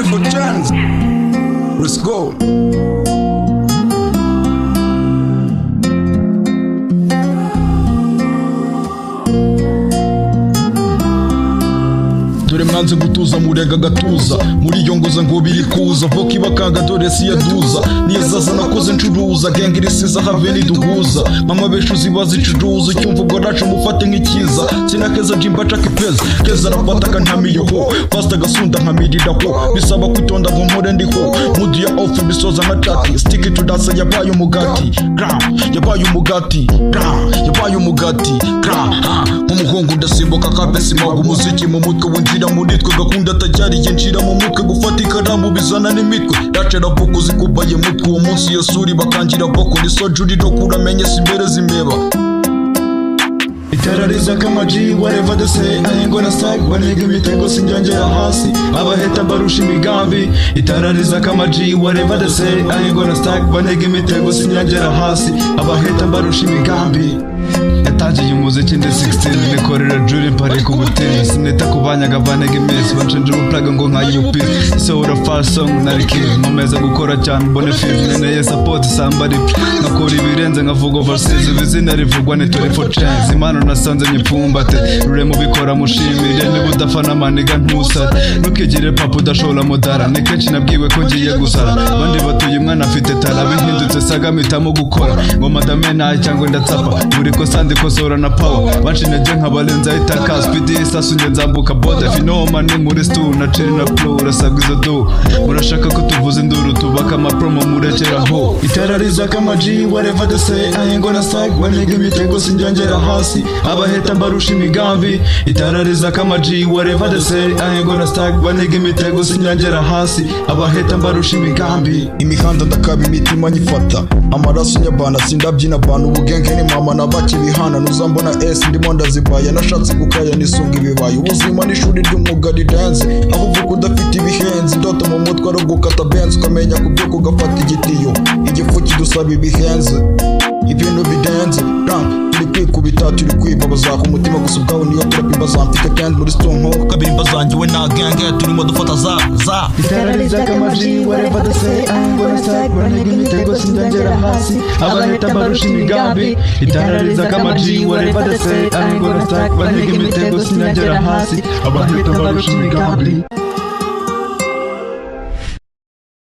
hands. Let's go. dore mwanze gutuza murega agatuza muriyongoza ngo biri kuza voka ibakanga dore si yaduza niyazaza nakoze ncuruza genga irisiza have niduhuza mama beshu ziba zicuruza icyumva ubwo nacu mufate nk'ikiza sinakeza jimba caka ipeza keza nafataga ntamiyeho pasita gasunda nkamiriraho bisaba kwitonda ngo mpore ndiho mudu ya ofu bisoza nka cati stiki tudasa yabaye umugati gram yabaye umugati gram yabaye umugati gram ha nk'umuhungu ndasimbuka kabesi maga umuziki mu mutwe winjira muri twe gakunda atacyariye nshira mu mutwe gufata ikaramu bizana n'imitwe race ravuga uzikubaye mutwe uwo munsi yasuri bakangira bakora isojuri no kuramenye si imbere z'imbeba Itara rizaka amaji whatever they say I ain't gonna stop banega imitego sinjyongera hasi abaheta barusha imigambi itara rizaka amaji whatever they say I ain't gonna stop banega imitego sinjyongera hasi abaheta barusha imigambi yatangiye umuziki ndi 16 nikorera juri mpari ku butini sinita ku banyaga banega imisi bancenjera ubuplaga ngo nkayi umupira sohora fast song nari kid nkomeza gukora cyane mbone film nkeneye support somebody nkakora ibirenze nkavuga overseas izina rivugwa ni 24 chance impano nasanze nyipfumbate rure mubikora mushimire niba udafa n'amaniga ntusara ntukigire papa udashobora mudara ni kenshi nabwiwe ko ngiye gusara bandi batuye umwana afite tara bihindutse saga mpitamo gukora ngo madame nayo cyangwa ndatsapa buri kosa ndikosora na pawa banshi intege nkabarenza itaka spidi isasu nge nzambuka boda finoma ni muri stu na ceri na pro urasaga izo do murashaka ko tuvuza induru tubaka amapromo murekeraho itara rizaka amaji whatever they say I ain't gonna stop banega imitego sinjyongera hasi abaheta mbarusha imigambi itara rizaka amaji whatever they say I ain't gonna stop banega imitego sinjyongera hasi abaheta mbarusha imigambi imihanda ndakaba imitima nyifata amaraso nyabana sindabyina abantu ubugenge ni mama nabakibihana nuza mbona esi ndimo ndazibaya nashatse gukaya nisunga ibibaya ubuzima n'ishuri ry'umwuga rirenze aho uvuga udafite ibihenzi indoto mu mutwe ari ugukata benzi ukamenya kubyuka ugafata igitiyo igifu kidusaba ibihenze ibintu bidenze Run, turi kwikubita turi kwibabaza ku mutima gusa ubwawe niyo turapimba zamfite kandi muri sitonko kabirimba zangiwe na genge turimo dufata za za Itara rizaka amaji whatever they say I ain't gonna stop banega imitego sinjyongera hasi abaheta mbarusha imigambi itara rizaka amaji whatever they say I ain't gonna stop banega imitego sinjyongera hasi abaheta mbarusha imigambi